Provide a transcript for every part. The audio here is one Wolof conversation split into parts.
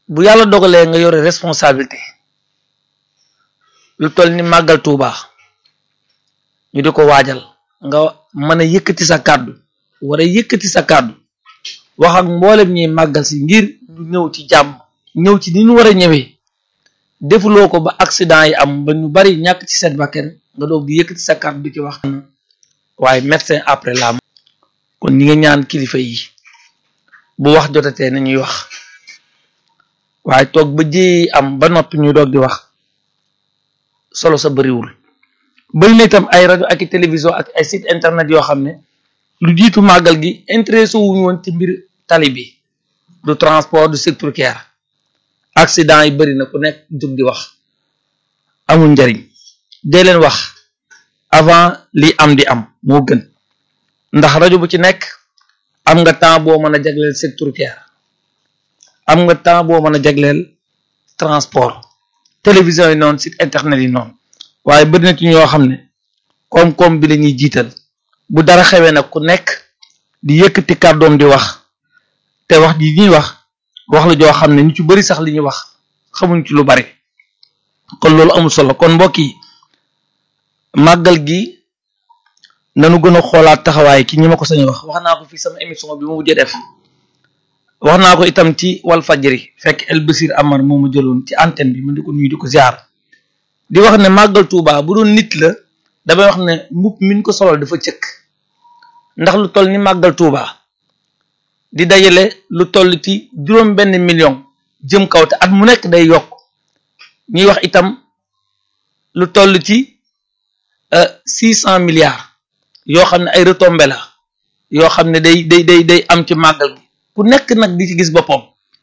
bu yàlla dogalee nga yore responsabilité lu toll ni màggal Tuuba ñu di ko waajal nga mën a yëkkati sa kàddu war a yëkkati sa kàddu wax ak mboolem ñuy màggal si ngir ñu ñëw ci jàmm ñëw ci ni ñu war a ñëwee defuloo ko ba accident yi am ba ñu bari ñàkk ci seen bakkan nga doog di yëkkati sa kàddu di ci wax waaye médecin après la kon ñi nga ñaan kilifa yi bu wax jotatee nañuy wax waaye toog ba ji am ba noppi ñu doog di wax solo sa bëriwul bëri na itam ay rajo ak i télévision ak ay site internet yoo xam ne lu jiitu màggal gi intéressé wuñu woon ci mbir tali bi du transport du secteur routier accident yi bëri na ku nekk jóg di wax amul njariñ dee leen wax avant li am di am moo gën ndax rajo bu ci nekk am nga temps boo mën a jagleel secteur routier am nga temps boo mën a jagleel transport télévision yi noonu site internet yi noonu waaye bëri na ci ñoo xam ne koom-koom bi la ñuy jiital bu dara xewee nag ku nekk di yëkkati kàddoom di wax te wax ji ñuy wax wax la joo xam ne ñu ci bëri sax li ñuy wax xamuñ ci lu bari kon loolu amul solo kon mbokk yi màggal gi nanu gën a xoolaat taxawaay ki ñi ma ko sañ wax wax naa ko fii sama émission bi mu mujjee def wax naa ko itam ci wal fajri fekk El Basir Amar moo ma jëloon ci antenne bi ma di ko nuyu di ko ziar di wax ne màggal Tuuba bu doon nit la damay wax ne mbubb min ko solal dafa cëkk ndax lu toll ni màggal Tuuba di dajale lu toll ci juróom benn million jëm kaw te at mu nekk day yokk ñuy wax itam lu toll ci six cent milliards yoo xam ne ay retombées la yoo xam ne day day day day am ci màggal gi ku nekk nag di ci gis boppam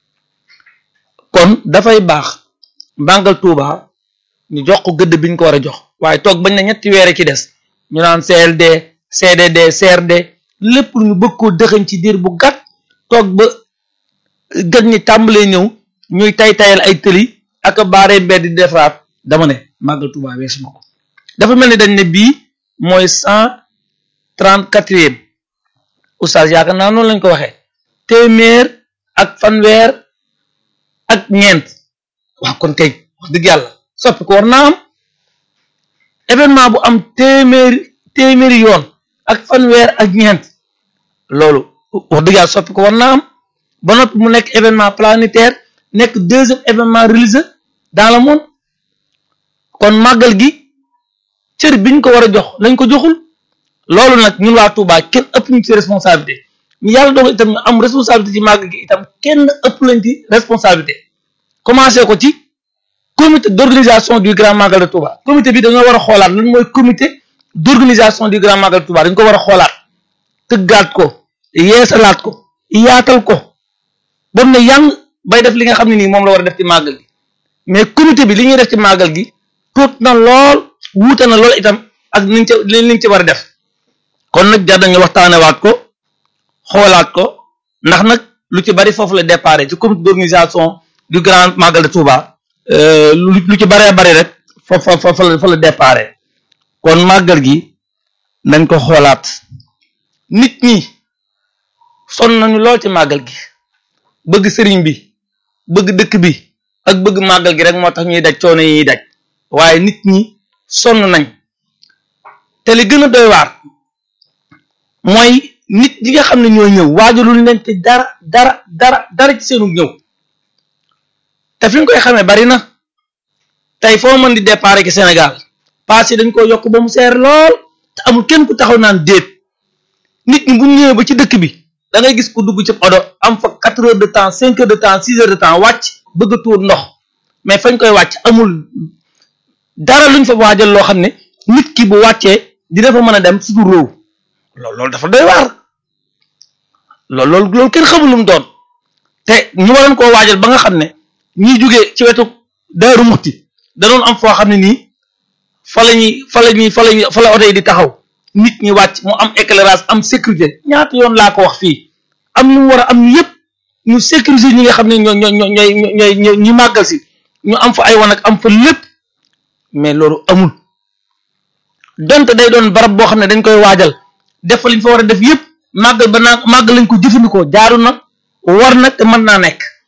kon dafay baax màggal Tuuba ñu jox ko gëdd biñ ko war a jox waaye toog bañ na ñetti weer ci des ñu naan CLD CDD CRD lépp lu ñu bëgg koo dëxañ ci diir bu gàtt toog ba gët ñi tàmbalee ñëw ñuy tay tayal ay tëli ak baaree mbedd di defaraat dama ne màggal Tuuba weesu na ko dafa mel ni dañ ne bii mooy cent trente quatrième oustaz yaakaar naa noonu lañ ko waxee téeméer ak fanweer ak ñeent waaw kon kay wax dëgg yàlla soppi ko war naa am événement bu am téeméeri téeméeri yoon ak fanweer ak ñeent loolu wax dëgg yàlla soppi ko war naa am ba noppi mu nekk événement planétaire nekk deuxième événement religieux dans le monde kon màggal gi cër biñ ko war a jox lañ ko joxul loolu nag ñun waa Touba kenn ëpp ñu ci responsabilité ñu yàlla dogal itam ñu am responsabilité ci màggal gi itam kenn ëpp lañ ci responsabilité commencé ko ci comité d'organisation du grand magal de Touba comité bi dañoo war a xoolaat lan mooy comité d'organisation du grand magal de Touba dañ ko war a xoolaat tëggaat ko yeesalaat ko yaatal ko ba mu ne yang bay def li nga xam ne nii moom la war a def ci màggal gi mais comité bi li ñuy def ci màggal gi tuut na lool wuute na lool itam ak niñ ca liñ ci war a def kon nag jar nañu waxtaanewaat ko xoolaat ko ndax nag lu ci bari foofu la déparé ci comité d'organisation du grand magal de Touba lu ci baree bari rek fa fa fa fa la déparé kon màggal gi nañ ko xoolaat nit ñi sonn nañu lool ci màggal gi bëgg sëriñ bi bëgg dëkk bi ak bëgg màggal gi rek moo tax ñuy daj coono yi ñuy daj waaye nit ñi sonn nañ te li gën a doy waar mooy nit ñi nga xam ne ñoo ñëw waajalul leen te dara dara dara dara ci seenu ñëw te fi nga koy xamee bari na tey foo mën di départ ci Sénégal paas yi dañ ko yokk ba mu seer lool te amul kenn ku taxaw naan déet nit ñi bu ñëwee ba ci dëkk bi da ngay gis ku dugg ci odo am fa quatre heures de temps cinq heures de temps six heures de temps wàcc bëgg a tuur ndox mais fañ koy wàcc amul dara luñ fa waajal loo xam ne nit ki bu wàccee dina fa mën a dem suñu réew loolu loolu dafa doy waar loolu loolu loolu kenn xamul lu mu doon te ñu waroon koo waajal ba nga xam ne ñiy jugee ci wetu Daaru Muxti danoon am foo xam ne nii fa la ñuy fa la ñuy fa la ñuy fa la oto yi di taxaw nit ñi wàcc mu am éclairage am sécurité ñaata yoon laa ko wax fii am ñu war a am ñu yëpp ñu sécuriser ñi nga xam ne ñoo ñoo ñoo ñooy ñooy ñu màggal si ñu am fa ay wan ak am fa lépp mais loolu amul donte day doon barab boo xam ne dañ koy waajal def fa liñ fa war a def yëpp màggal ba naa màggal lañ ko jëfandikoo jaaru na war na te mën naa nekk